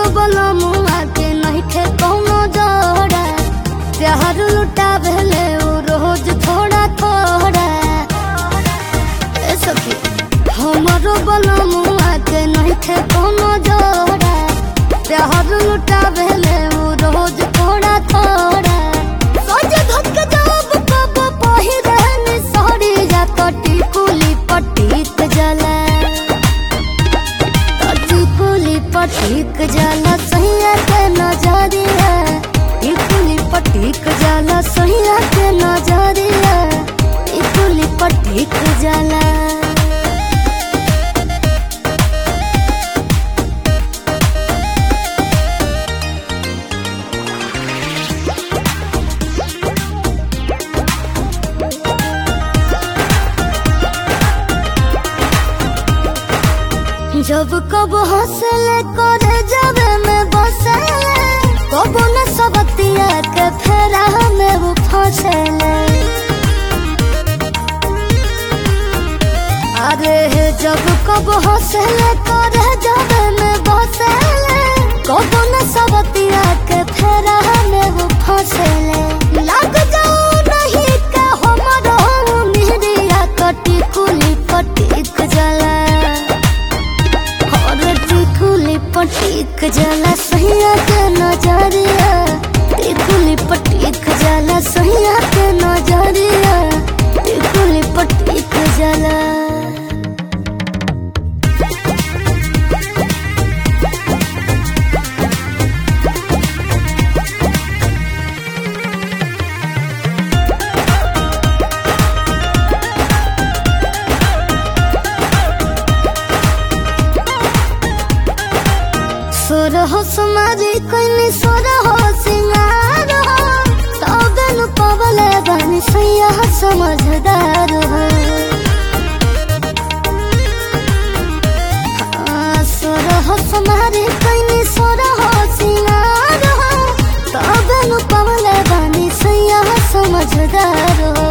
बला मुआ के नहीं थे कौनो जोड़ा प्यार लुटा भेले वो रोज थोड़ा थोड़ा ए सखी हमारो बला मुआ के नहीं थे कौनो जोड़ा प्यार लुटा भेले वो रोज थोड़ा थोड़ा सोच धक जब कब पहिरन सड़ी जा कटी कुली पटीक जला कटी कुली पटीक जला सैया के नजरिया ई कुली पटीक जला सैया के नजरिया ई कुली पटीक जला जब कब हंसले करे जावे में बसले कब न सबतिया के फेरा में वो फंसले अरे जब कब हंसले करे जावे में बसले कब न सबतिया के फेरा में वो फंसले लग जाओ नहीं का हमरो मिहरिया कटी कुली पटीक जला और टिकुली पटीक जाला सहिया के नजरिया टिकुली पटीक जाला सहिया के नजरिया टिकुली पटीक जाला सोर हो सुमारी कोइनी सोर हो सिंगार हो तबे नु पवले बानी सैया समझदार हो हाँ, सोर हो सुमारी कोइनी सोर हो सिंगार हो तबे नु पवले बानी सैया समझदार हो